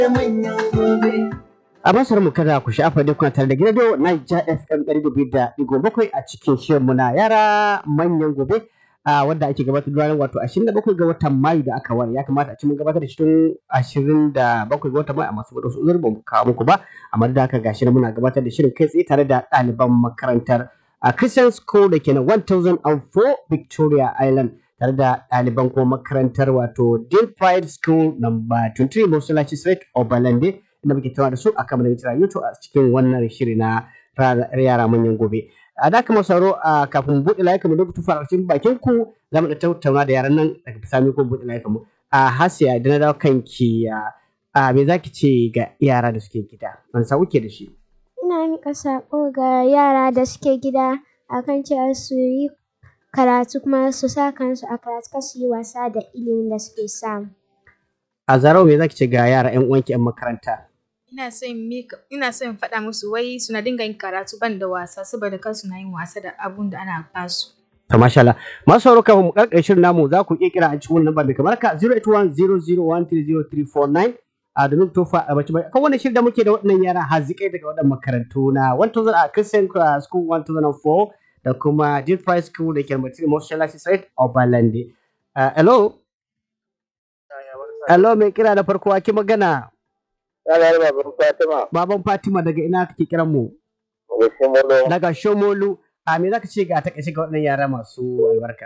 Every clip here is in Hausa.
A masar mu kada ku shafa duk kuna tare da gidan Niger FM ɗari biyu da ɗigo bakwai a cikin shirin mu na yara manyan gobe a wanda ake gabatar da ranar wato ashirin da bakwai ga watan Mayu da aka ware ya kamata a ci mun gabatar da shi tun ashirin da bakwai ga watan Mayu amma saboda wasu uzuri ba mu kawo muku ba amma da haka gashi na muna gabatar da shirin kai tsaye tare da ɗaliban makarantar a Christian School da ke na 1004 Victoria Island tare da ɗaliban kuma makarantar wato Dean Pride School number 23 Mosalachi Street Obalande da muke tawa da su a kamar da YouTube a cikin wannan shiri na yara manyan gobe. A da kuma sauro a kafin buɗe layukan mu duk tufa cikin bakin ku za mu da tattauna da yaran nan daga bisani ko buɗe layukan mu. A Hasiya da na dawo kanki a me zaki ce ga yara da suke gida? Wani sa kuke da shi? Ina miƙa saƙo ga yara da suke gida akan cewa su yi karatu kuma su sa kansu a karatu kar su yi wasa da ilimin da suke samu. A zarau me zaki ce ga yara 'yan uwanki 'yan makaranta? ina son mika ina son faɗa musu wai suna dinga yin karatu ban da wasa saboda kar suna yin wasa da abun da ana basu. To masha Allah. Masu sauraro kafin mu karkare shirin namu za ku iya kira a cikin wannan lambar kamar ka 08100130349 a domin tofa a bace bai kan wannan shirin da muke da waɗannan yara hazikai daga waɗannan makarantu na 1000 a Christian School 1004 da kuma Deep Price School da ke Martin Moshalashi Site Obalande. Hello. Hello mai kira da farko ake magana. Salar baban Fatima. Baban Fatima daga ina kake kiran mu? Daga Shomolo. Daga Shomolu. A me zaka ce ga ta kashe ga waɗannan yara masu albarka?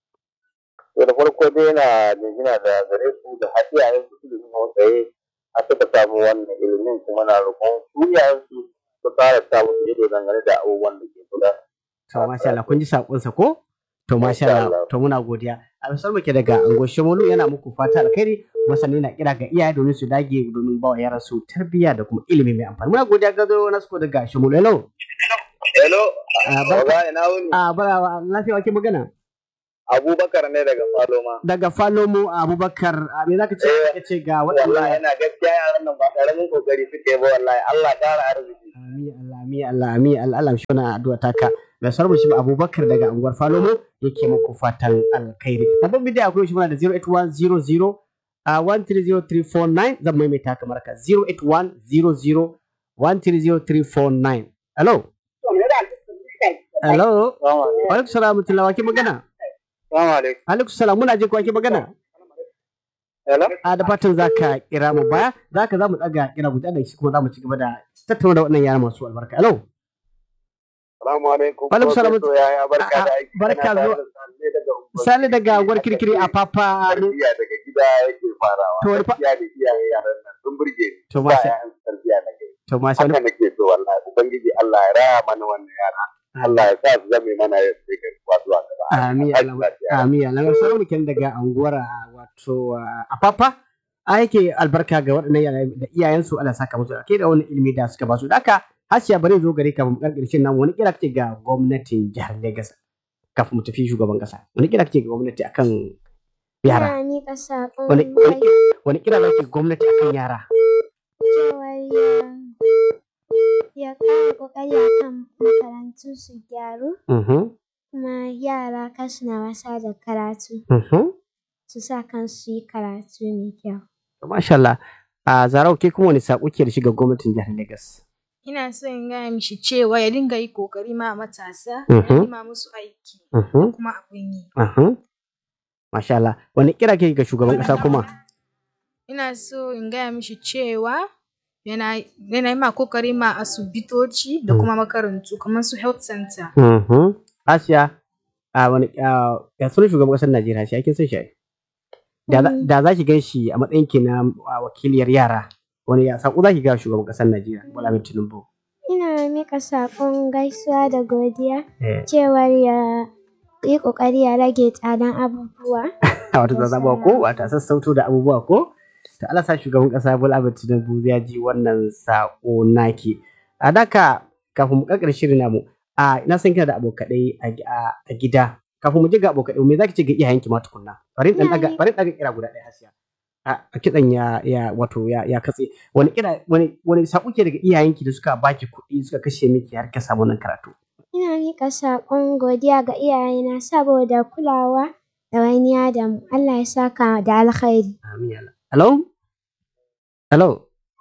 To da farko dai na jinjina da gare su da hadiyayen su da kuma tsaye a suka samu wannan ilimin kuma na roƙon su yayin su su fara samu su ido dangane da abubuwan da ke kula. To masha Allah kun ji sakonsa ko? To masha Allah to muna godiya. A misal muke daga Ango Shomolu yana muku fata alkhairi masani na kira ga iyaye domin su dage domin ba wa yaran su tarbiyya da kuma ilimi mai amfani. Muna godiya ga zo na suko daga Shomolu. Hello. Hello. Ah, barka- Oga ina wuni. A bara lafiya wake magana? Abubakar ne daga Faloma. Daga Falomu Abubakar a me zaka ce Eh, ka ce ga Wallahi waɗannan yana gaskiya yaran nan ba ƙaramin kokari suke ba wallahi Allah ƙara arziki. Ami Allah ami Allah ami Allah Allah shi wannan addu'a taka. Da sarmu shi Abubakar daga anguwar Falomo yake muku fatan alkhairi. Babban bidiyo akwai shi muna da 08100 a 130349 zan maimaita kamar ka 08100 130349. Hello. Hello. Salamu Wa alaikum salam wa rahmatullahi wa ke magana? alaikum. Alaikum salam muna jin ko ake magana? Hello. A da fatan za ka kira mu baya, za ka za mu ɗaga kira guda da shi kuma za mu ci gaba da tattauna da waɗannan yara masu albarka. Hello. Salamu alaikum. Wa alaikum salam. Professor Yaya barka da aiki. Barka Kana tare zuwa. da Sale daga Unguwar Sale daga unguwar kirkiri a Papa. Tarbiyya daga gida yake farawa. To, wani fa- Gaskiya da iyaye yaran nan sun burge ni. To, Ba masha- yayan tarbiyya na gari. To masha Haka Allah. nake so wallahi. Ubangiji Allah ya raya mana wannan yara. Allah ya sa su zame mana ya sai kai kuwa zuwa gaba. Amin Tashi Allah. lafiya. Amin Allah. Na sauran mukin daga unguwar a, wato a Papa. A yake albarka ga waɗannan yara da iyayensu Allah saka musu ake da wani ilimi da suka basu. Da haka Hasiya bari zo gare ka mu karkare shin nan wani kira kake ga gwamnatin jihar Lagos kafin mu tafi shugaban kasa. Wani kira kake ga gwamnati akan yara? Ina miƙa saƙon Wani wani gai- wani kira kake ga gwamnati akan yara? cewar ya ya ƙara ƙoƙari akan makarantu su gyaru Mhm. kuma yara kar suna wasa da karatu Mhm. su sa kansu su yi karatu mai kyau. Masha Allah. A Zarau ke kuma wani saƙo ke da shi ga gwamnatin jihar Lagos? Ina son in gaya mishi cewa ya dinga yi kokari ma matasa, Mhm. ya nema musu aiki Mhm. kuma abin yi. Mhm. Masha Allah. Wani kira ke ga shugaban ƙasa kuma? Ina so in gaya mishi cewa yana yana yi ma kokari ma asibitoci da kuma makarantu kamar su health center. Mhm. Asiya, a wani a ya sunan shugaban ƙasar Najeriya shi kin san shi ai? Da za- Mm. da za ki gan shi a matsayin ki na a, wakiliyar yara. Wani ya saƙo za ki ga shugaban ƙasar Najeriya Bola Ahmed Tinubu. Ina miƙa saƙon gaisuwa da godiya Eh, cewar ya yi ƙoƙari ya rage tsadan abubuwa. Wata zazzaba ko wata sassauto da abubuwa ko? To Allah sa shugaban ƙasa Bola Ahmed Tinubu ya ji wannan saƙo naki. A daka kafin mu ƙarƙare shirin namu, a ina san kina da abokaɗai a gi- a- a gida. Kafin mu je ga abokaɗai, me za ki ce ga iyayenki ma tukunna? Bari in ɗan ɗaga, Iyaye. bari in ɗaga kira guda ɗaya Hasiya. A a kitsan ya ya wato ya ya katse. Wani kira wani wani saƙo ke daga iyayenki da suka baki kuɗi suka kashe miki har ka samu wannan karatu? Ina miƙa saƙon godiya ga iyayena saboda kulawa ɗawainiya da mu. Allah ya saka da alkhairi. Amin ya Allah. Hello? Hello?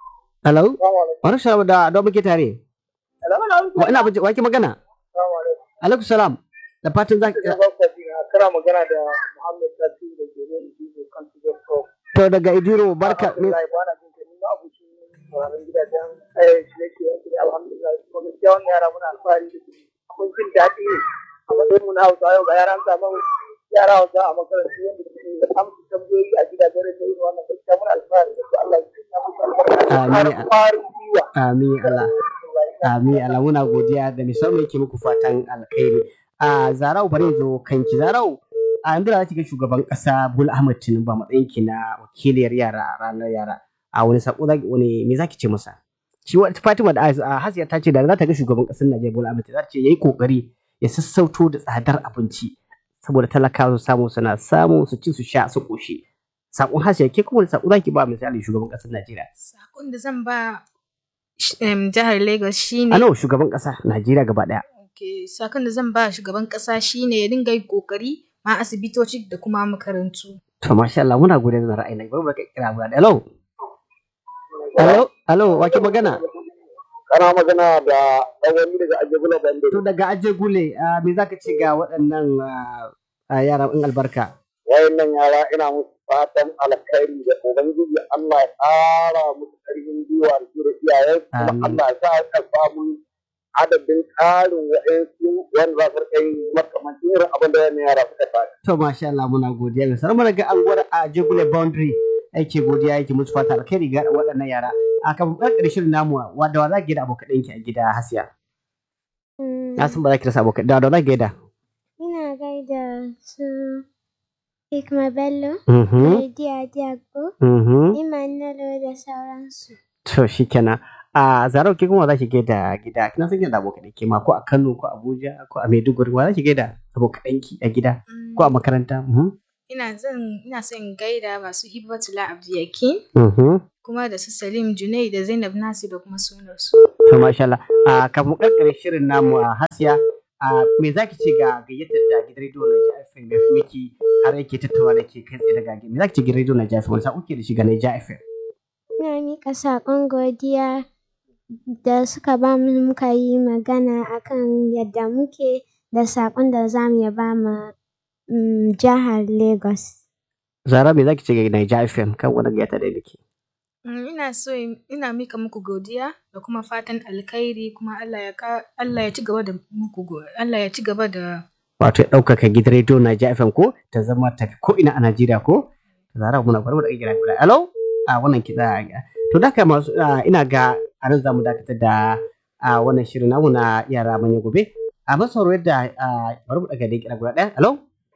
Hello? Wani salamu da da muke tare. Wa ina baje wake magana? Alaikum salam. Da fatan za Kana magana da Muhammad Tasiru da ke nan Ijibu kan Tijar Talk. to daga Idiro barka. me- Alhamdulillah ba na jin ka ni ma abucin sauraron gidajen eh shirye-shirye su ne alhamdulillah kuma gaskiya wannan yara muna alfahari da su. Mun jin daɗi ne a matsayin mu na Hausa yau ga yaran samu yara Hausa a makarantu wanda suke amsa tambayoyi a gidajen rediyo irin wannan gaskiya muna alfahari da su Allah ya sanya musu albarka. Amin. Har kwarin gwiwa. Amin Allah. Amin Allah muna godiya da musamman yake muku fatan alkhairi. A Zarau bari in zo kanki Zarau. A yanzu da za ki ga shugaban kasa Bola Ahmed Tinubu a matsayin ki na wakiliyar yara a ranar yara. A wani sako zaki wani me zaki ce masa? Shi wa Fatima da Aisha Hasiya ta ce da za ta ga shugaban kasar Najeriya Bola Ahmed Tinubu za ta ce yayi kokari ya sassauto da tsadar abinci saboda talakawa su samu suna samu su ci su sha su koshi. Sakon Hasiya ke kuma wani sako zaki ba misali shugaban kasar Najeriya? Sakon da zan ba sh- em, jihar Lagos shine A nawa shugaban kasa Najeriya gaba daya. Okay, sakon da zan ba shugaban kasa shine ya dinga yin kokari ma asibitoci da kuma makarantu. To masha Allah muna gode da ra'ayi na bari mu ka kira guda. Hello. Hello. Hello, wake magana? Kana magana da ɗan wani daga Ajabula Bande. To daga Aje Gule, ah, me zaka ce ga waɗannan ah, ah, yara in albarka? Wayannan yara ina musu fatan alkhairi da Ubangiji Allah ya ƙara musu ƙarfin gwiwa da su da iyayen kuma Amin. Allah ya sa a samu adadin ƙarin wa'ansu wanda za su rika yin makamancin irin abin da wannan yara suka faɗi. To masha Allah muna godiya ga sanar daga anguwar Aje Gule Boundary. Yake godiya yake musu fata alkhairi ga waɗannan yara. A kan ƙarƙar shirin namu wadda wa za ki da abokan ɗinki a gida Hasiya. Mm, Na san ba za ki rasa abokan da wa za ki gaida. Ina gaida su Hikma Bello, Mhm. Lady Adiago, Mhm. Emmanuel da sauransu. To shi kenan. A Zarau ke kuma za ki gaida gida. Kina san da abokan ɗinki ma ko a Kano ko Abuja ko a Maiduguri wa za ki gaida abokan ɗinki a gida Mm, ko a makaranta. Mhm. Ina zan ina son in gaida masu Hibbatullah Abdiyakin Mhm. kuma da su Salim Junai da Zainab Nasir da kuma sunarsu. To masha Allah. A kafin ƙarƙare shirin namu a Hasiya, a me za ki ce ga gayyatar da gidan rediyo na FM ya fi miki har yake tattauna da ke kai tsaye daga me za ki ce gidan rediyo na FM wani sa'o ke da shi ga Naija FM? Ina miƙa saƙon godiya da suka ba mu muka yi magana akan yadda muke da saƙon da za mu iya ba ma mm, jihar Lagos. Zara me za ki ce ga Naija FM kan wani gayyata da nake? Mm, Ina so in- ina mika muku godiya da kuma fatan alkhairi kuma Allah ya ka Allah ya ci gaba da muku go- Allah ya ci gaba da Wato ya ɗaukaka gidan rediyo Naija FM ko ta zama tafi ko ina a Najeriya ko? Zara muna bari mu da kira guda. Hello? A wannan kiɗa. To da haka masu ah, ina ga a nan za mu dakatar da ah, wannan shirin namu na yara manya gobe. A masauro yadda ah, bari mu daga da kira guda ɗaya. Hello?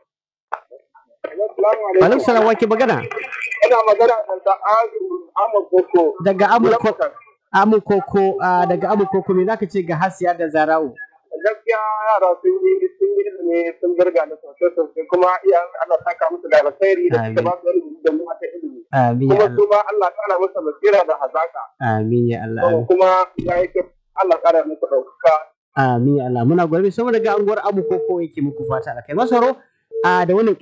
Assalamu Alaikum salam wake magana. Ina magana da Azu Ahmad Boko. Daga Amurko Amurkoko ah, daga Amurkoko me zaka ce ga Hasiya da Zara'u? gaskiya yara sun yi sun yi ilimi sun garga da sosai sosai kuma iyayen Allah saka musu da alkhairi da suka ba su ilimi da mu ta ilimi Amin ya kuma Allah. su ma Allah kara musu basira da hazaka Amin ya Allah. kuma ya yi kyau Allah kara musu ɗaukaka Amin ya Allah. Muna gwarbe saboda daga anguwar Amurkoko yake muku fata alkai. Masaro a da wannan